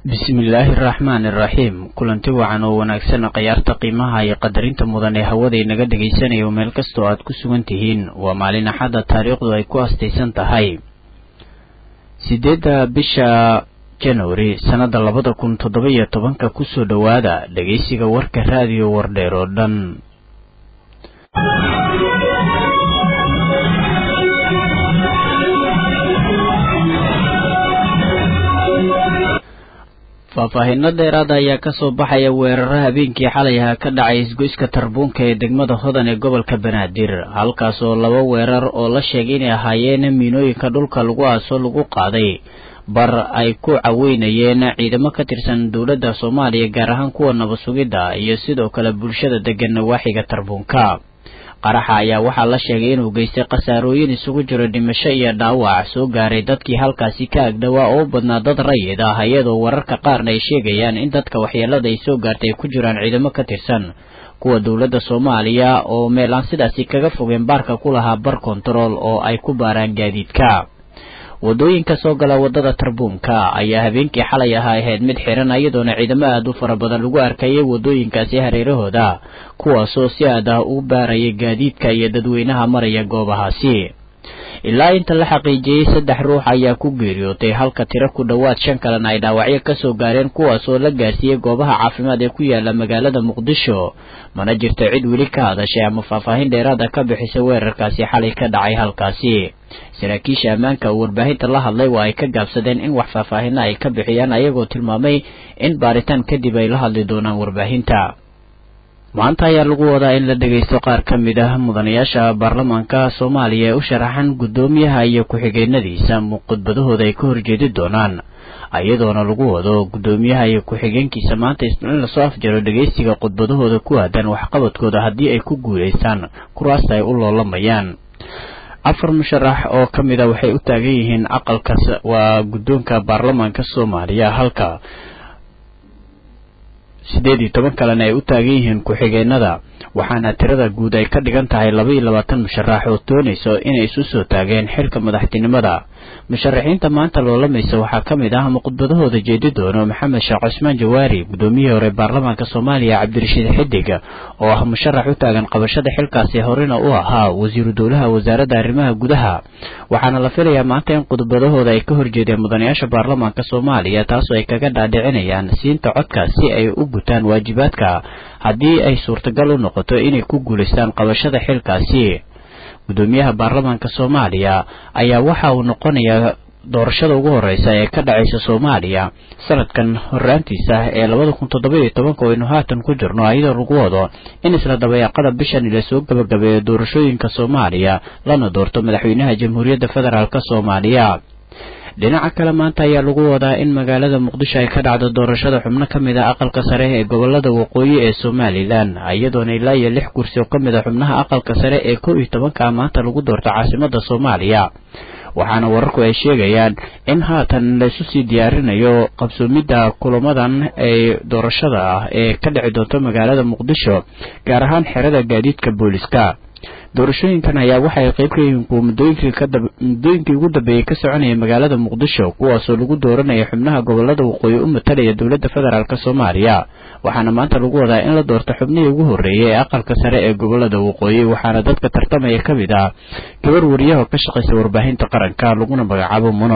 bismillaahi araxmaani iraxiim kulanti wacan oo wanaagsan khayaarta qiimaha iyo qadarinta mudan ee hawada inaga dhagaysanayo meel kastoo aad ku sugan tihiin waa maalin axadda taariikhdu ay ku astaysan tahay sideedda bisha januari sannadda labada kun toddoba iyo tobanka kusoo dhowaada dhegaysiga warka raadiyo wardheer oo dhan faahfaahinno dheeraada ayaa kasoo baxaya weeraro habeenkii xalay aha ka dhacay isgoyska tarbuunka ee degmada hodan ee gobolka banaadir halkaas oo laba weerar oo la sheegay inay ahaayeen miinooyinka dhulka lagu aaso lagu qaaday bar ay ku caweynayeen ciidamo ka tirsan dowladda soomaaliya gaar ahaan kuwa nabasugidda iyo sidoo kale bulshada degan nawaaxiga tarbuunka qaraxa ayaa waxaa la sheegay inuu geystay khasaarooyin isugu jiro dhimasho iyo dhaawac soo gaaray dadkii halkaasi ka agdhowaa oo u badnaa dad rayid ah iyadoo wararka qaarna ay sheegayaan in dadka waxyeelada ay soo gaartay ay ku jiraan ciidamo ka tirsan kuwa dowladda soomaaliya oo meel aan sidaasi kaga fogeen baarka ku lahaa bar kontarool oo ay ku baaraan gaadiidka wadooyinka soo gala wadada tarbuunka ayaa habeenkii xalay ahaa ahayd mid xiran iyadoona ciidamo aad u fara badan lagu arkayay wadooyinkaasi hareerahooda kuwaasoo si aad ah u baarayay gaadiidka iyo dadweynaha maraya goobahaasi ilaa inta la xaqiijiyey saddex ruux ayaa ku geeriyootay halka tiro ku dhowaad shan kalena ay dhaawacyo kasoo gaareen kuwaasoo la gaarsiiyey goobaha caafimaad ee ku yaala magaalada muqdisho mana jirto cid weli ka hadashay ama faahfaahin dheeraada ka bixisa weerarkaasi xalay ka dhacay halkaasi saraakiisha ammaanka oo warbaahinta la hadlay waa ay ka gaabsadeen in wax faahfaahina ay ka bixiyaan ayagoo tilmaamay in baaritaan kadib ay la hadli doonaan warbaahinta maanta ayaa lagu wadaa in la dhegaysto qaar ka mid ah mudanayaasha baarlamaanka soomaaliya ee u sharaxan guddoomiyaha iyo ku-xigeenadiisa khudbadahooda ay ka horjeedi doonaan iyadoona lagu wado guddoomiyaha iyo ku-xigeenkiisa maanta in lasoo afjaro dhegaystiga khudbadahooda ku aadan waxqabadkooda haddii ay ku guulaystaan kuraasta ay u loolamayaan afar musharax oo ka mid a waxay u taagan yihiin aqalka waa guddoonka baarlamaanka soomaaliya halka siddeed iyo toban kalena ay u taagan yihiin ku-xigeenada waxaana tirada guud ay ka dhigan tahay laba iyo labaatan musharax oo doonayso inay isu soo taageen xilka madaxtinimada musharaxiinta maanta loolamaysa waxaa ka mid ah ama khudbadahooda jeedi doono maxamed sheekh cusmaan jawaari guddoomiyihii hore baarlamaanka soomaaliya cabdirashiid xidig oo ah musharax u taagan qabashada xilkaasi horena u ahaa wasiiru dowlaha wasaaradda arrimaha gudaha waxaana la filayaa maanta in khudbadahooda ay ka horjeedeen mudanayaasha baarlamaanka soomaaliya taasoo ay kaga dhaadhicinayaan siinta codka si ay u gutaan waajibaadka haddii ay suurtagal u noqoto inay ku guulaystaan qabashada xilkaasi guddoomiyaha baarlamaanka soomaaliya ayaa waxa uu noqonayaa doorashada ugu horeysa ee ka dhacaysa soomaaliya sanadkan horaantiisa ee labada kun toddoba iyo tobanka aynu haatan ku jirno iyadoo lagu wado in isla dabayaaqada bishan la soo gabagabeeyo doorashooyinka soomaaliya lana doorto madaxweynaha jamhuuriyadda federaalk soomaaliya dhinaca kale maanta ayaa lagu wadaa in magaalada muqdisho ay ka dhacdo doorashada xubno ka mid a aqalka sare ee gobolada waqooyi ee somalilan iyadoona ilaa iyo lix kursi oo ka mid a xubnaha aqalka sare ee kow iyo tobanka maanta lagu doorto caasimada soomaaliya waxaana wararku ay sheegayaan in haatan laisu sii diyaarinayo qabsoomidda kulamadan ee doorashada ah ee ka dhici doonto magaalada muqdisho gaar ahaan xerada gaadiidka booliska doorashooyinkan ayaa waxay qayb ka yihiin kuwa muddooyinkii ugu dambeeyey ka soconaya magaalada muqdisho kuwaasoo lagu dooranaya xubnaha gobolada waqooyi u matalaya dowladda federaalk soomaaliya waxaana maanta lagu wadaa in la doorto xubnihii ugu horreeyay ee aqalka sare ee gobolada waqooyi waxaana dadka tartamaya ka mid ah gabar wariyaha ka shaqaysa warbaahinta qaranka laguna magacaabo muno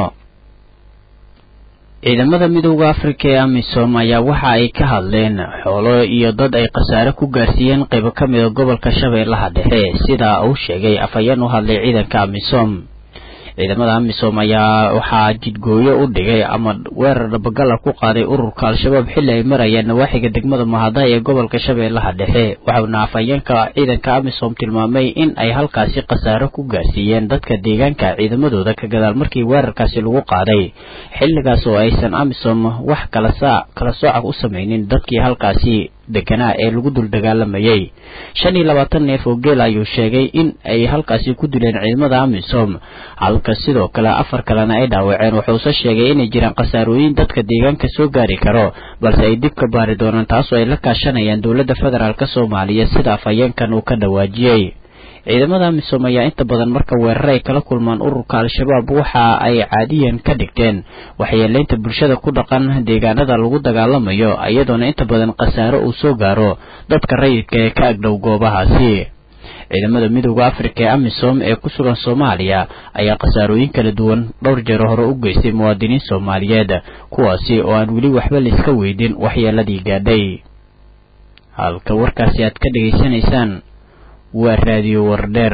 ciidamada midooda afrika ee amisom ayaa waxa ay ka hadleen xoolo iyo dad ay khasaare ku gaarsiiyeen qaybo ka mida gobolka shabeellaha dhexe sida uu sheegay afhayeen u hadlay ciidanka amisom ciidamada amisom ayaa waxaa jidgooyo u dhigay ama weerar dhabagala ku qaaday ururka al-shabaab xilli ay marayeen nawaaxiga degmada mahada ee gobolka shabeellaha dhexe waxauna afhayeenka ciidanka amisom tilmaamay in ay halkaasi khasaaro ku gaarsiiyeen dadka deegaanka ciidamadooda ka gadaal markii weerarkaasi lagu qaaday xilligaas oo aysan amisom wax kala kala sooca u samaynin dadkii halkaasi deganaa ee lagu dul dagaalamayay shan iyo labaatan neef oo geel ayuu sheegay in ay halkaasi ku dileen ciidamada amisom halka sidoo kale afar kalena ay dhaawaceen wuxuuse sheegay inay jiraan khasaarooyin dadka deegaanka soo gaari karo balse ay dib ka baari doonaan taasoo ay la kaashanayaan dowladda federaalk soomaaliya sida afhayeenkan uu ka dhawaajiyey ciidamada amisom ayaa inta badan marka weerar ay kala kulmaan ururka al-shabaab waxa ay caadiyan ka dhigteen waxyeeleynta bulshada ku dhaqan deegaanada lagu dagaalamayo iyadoona inta badan khasaaro uu soo gaaro dadka rayidka ee ka agdhow goobahaasi ciidamada midooda afrika ee amisom ee ku sugan soomaaliya ayaa khasaarooyin kala duwan dhowr jeer hore u geystay muwaadiniin soomaaliyeed kuwaasi oo aan weli waxba laiska weydin waxyeeladii gaadhay halka warkaasi aad ka dhegaysanaysaan waa raadiyo wardheer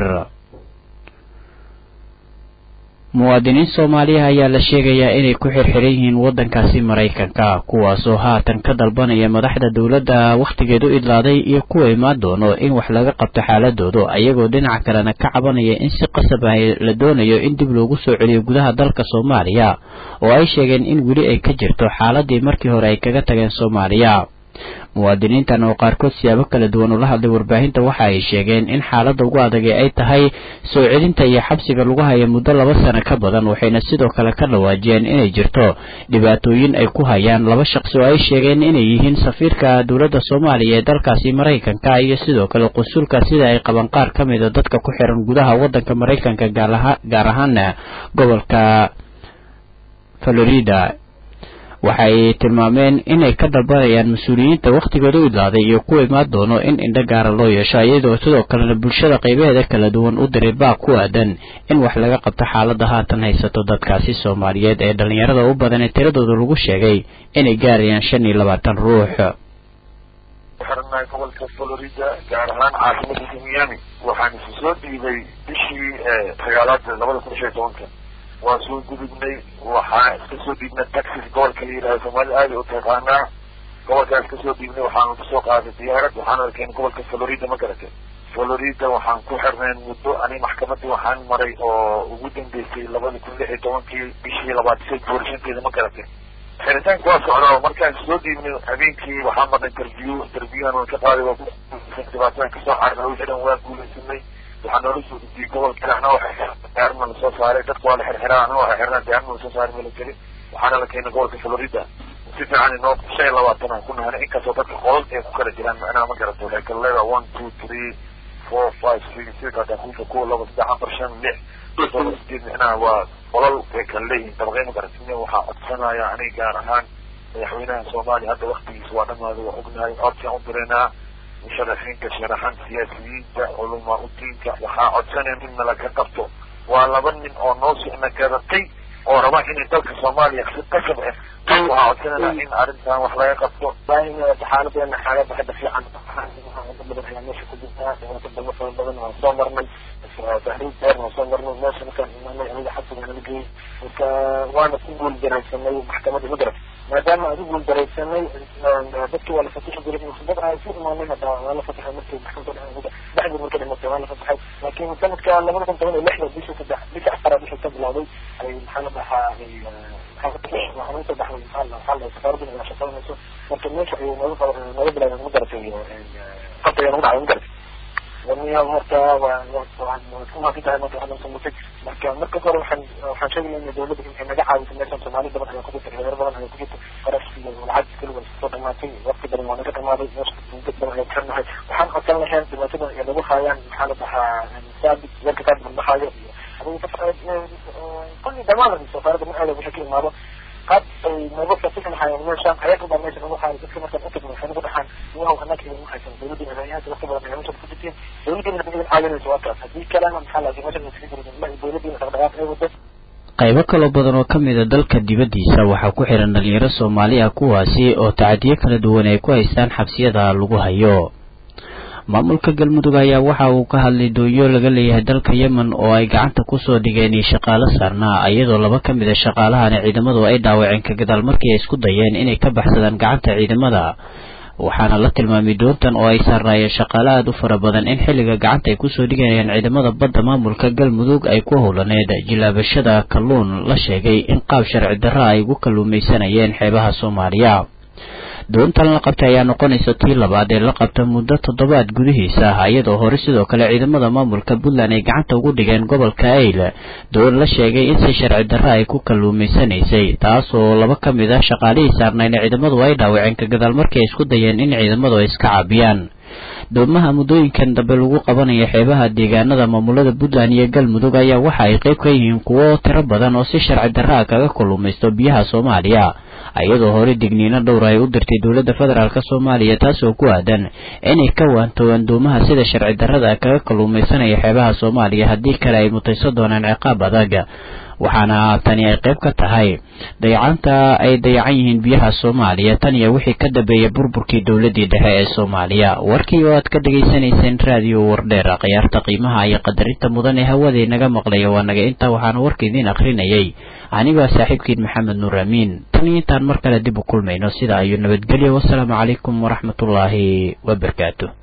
muwaadiniin soomaaliya ayaa la sheegayaa inay ku xirxiran yihiin waddankaasi maraykanka kuwaasoo haatan ka dalbanaya madaxda dowladda wakhtigeedu idlaaday iyo kuwa imaan doono in wax laga qabto xaaladooda ayagoo dhinaca kalena ka cabanaya in si qasab ah la doonayo in dib loogu soo celiyo gudaha dalka soomaaliya oo ay sheegeen in weli ay ka jirto xaaladii markii hore ay kaga tageen soomaaliya muwaadiniintan oo qaarkood siyaabo kala duwan ula hadlay warbaahinta waxa ay sheegeen in xaaladda ugu adag ee ay tahay soo celinta iyo xabsiga lagu haya muddo laba sano ka badan waxayna sidoo kale ka dhawaajiyeen inay jirto dhibaatooyin ay ku hayaan laba shaqsi oo ay sheegeen inay yihiin safiirka dowladda soomaaliya ee dalkaasi maraykanka iyo sidoo kale qusulka sida ay qaban qaar ka mida dadka ku xiran gudaha waddanka maraykanka gaar ahaana gobolka florida waxay tilmaameen inay ka dalbanayaan mas-uuliyiinta wakhtigooda u idlaaday iyo kuwa imaan doono in indho gaara loo yeesho iyadoo sidoo kalena bulshada qaybaheeda kala duwan u diray baaq ku aadan in wax laga qabto xaaladda haatan haysato dadkaasi soomaaliyeed ee dhallinyarada u badan ee tiradooda lagu sheegay inay gaarayaan shan iyo labaatan ruux xiranahay gobolka florida gaar ahaan caasimada miami waxaan isu soo dhiibay bishii sagaalaad labada kun shan iyo tobanka waan soo gudubnay waxaan iska soo dhiibnay taxis gobolka la yidhahdo soomaalida aada u taqaanaa gobolkaan iska soo dhiibnay waxaanu kasoo qaaday diyaarad waxaana keenay gobolka florida ma garatay florida waxaan ku xirnayn muddo ani maxkamadii waxaan maray oo ugu dambeysay labada kun lix iyo tobankii bishii labaatan boorishanteeda ma garatay xiritaanka waa socdaa markaan soo dhiibnay habeenkii waxaan marnay interview interviewhan waan ka qaaday waa dhibaatadan kasoo carnay wixii dhan waan guulaysanay waxaa noola soo gudiyey gobolka ana diyaarma lasoo saaray dadka waa la xirxiraa ana waa xirnaa diyaarma lasoo saaray mala jeli waxaana la keenay gobolka florida si fiican inoo shan iyo labaatan aan ku nahanay inkastoo dadka qolal ay ku kala jiraan macnaha ma garato waxay kala leedahay one two three four five six sida dakuusha kuwa laba saddex afar shan lix todoba sideed macnaha waa qolal ay kala leeyihiin dabaqey ma garatin waxaa codsanaya aniga gaar ahaan madaxweynaha soomaaliya hadda waktigiisa waa dhamaaday waa ognahay codsiaan u direynaa musharaxiinta sharaxan siyaasiyiinta culamaa udiinka waxaa codsanaya in nalaga qabto waa laba nin oo noo socna gadatay oo raba inay dalka soomaaliya si qasab ah waxaa codsanayna in arrintan wax laga qabto xaaladeena xaalada hadda fiican inta badan ayaa meesha ku jirtaa dhibaato damo fara badan waan soo marnay tahriib dheer waan soo marnay meesha markaan imaanay aniga xabsiga nala geeyey marka waana ku guul daraysanay maxkamadda ma garat maadaama aan ku guul daraysanay dadkii waa la fatixi jiray dad aan isu imaanay hadda waa la fatixay markii maxkamadda dhexdii marka dhimatay waa la fatixay laakiin sanadka labada kun toban iyo lixda bishii saddex bisha afaraad wixii ka bilowday ay maxaa la dhahaa waxaa baxday maxaa la maxaa la safaaradda inay shaqaynayso marka meesha ay nooga nooga bilaabeen ma garatay qabta ayaa nagu dhacday ma garatay warniya horta waa ku maasan tahay marka waxaan samutay marka marka hore waxaan waxaan sheegaya in dawladda inay naga caawiso meeshan soomaali badan ayaa ku jirta dhalinyaro badan ayaa ku jirta qarash iyo lacag keliya waa soo dhamaatay waqti badan waa naga dhamaaday meesha dad badan ayaa kuxirnahay waxaan codsan lahayn dhibaatada ay nagu haayaan maxaa la dhahaa saabit warka saabit madhaxaayo iyo kulli dhamaan safaaradda ma aada wixii ka imaado qaad ay nooga fasixi lahaayeen meeshaan ayaga baa meesha nagu haayo dadka markaan utagno waxay nagu dhaxaan wahow annaga idin haysan dawladdiina hayahanta waqti badan ayaa meesha ku jirtiin dawladdiina idin caawinayso waa taas haddii kalena maxaa la meesha iskaga jirin ma dawladdiina dhaqdhaqaaq ay wado qaybo kaloo badan oo ka mida dalka dibaddiisa waxaa ku xihan dhalinyaro soomaali ah kuwaasi oo tacadiyo kala duwan ay ku haystaan xabsiyada lagu hayo maamulka galmudug ayaa waxa uu ka hadlay doonyo laga leeyahay dalka yemen oo ay gacanta kusoo dhigeen iyo shaqaalo saarnaa iyadoo laba ka mid a shaqaalahani ciidamadu ay dhaawaceen ka gadaal markii ay isku dayeen inay ka baxsadaan gacanta ciidamada waxaana la tilmaamay doontan oo ay saarnaayeen shaqaale aada u fara badan in xilliga gacanta ay kusoo dhigayaan ciidamada badda maamulka galmudug ay ku howlaneed jilaabashada kalluun la sheegay in qaab sharci darra ay ugu kalluumaysanayeen xeebaha soomaaliya doontan la qabtay ayaa noqonaysa tii labaad ee la qabta muddo toddobaad gudihiisa ah iyadoo hore sidoo kale ciidamada maamulka puntland ay gacanta ugu dhigeen gobolka ayl doon la sheegay in si sharci darra ay ku kalluumaysanaysay taasoo laba ka mid ah shaqaalihii saarnayna ciidamadu ay dhaawaceen ka gadaal markii ay isku dayeen in ciidamadu ay iska caabiyaan doomaha muddooyinkan dambe lagu qabanayo xeebaha deegaanada maamulada puntland iyo galmudug ayaa waxa ay qayb ka yihiin kuwo tiro badan oo si sharci darra a kaga kalluumaysto biyaha soomaaliya iyadoo hore digniino dhowra ay u dirtay dowladda federaalk soomaaliya taasoo ku aadan inay ka waantoogaan doomaha sida sharci darrada kaga kalluumaysanaya xeebaha soomaaliya haddii kale ay mutayso doonaan ciqaab adag waxaana tani ay qayb ka tahay dayacaanta ay dayacan yihiin biyaha soomaaliya tan iyo wixii ka dambeeyay burburkii dowladdii dhexe ee soomaaliya warkii oo aad ka dhegaysanayseen raadiyo wardheer khiyaarta qiimaha iyo qadarinta mudan ee hawada inaga maqlaya waa naga intaa waxaana warka idiin akhrinayay anigoo saaxiibkiin maxamed nuur amiin tan iyo intaan mar kale dib u kulmayno sida ayuu nabadgelyo wasalaamu calaykum waraxmatullaahi wabarakaatu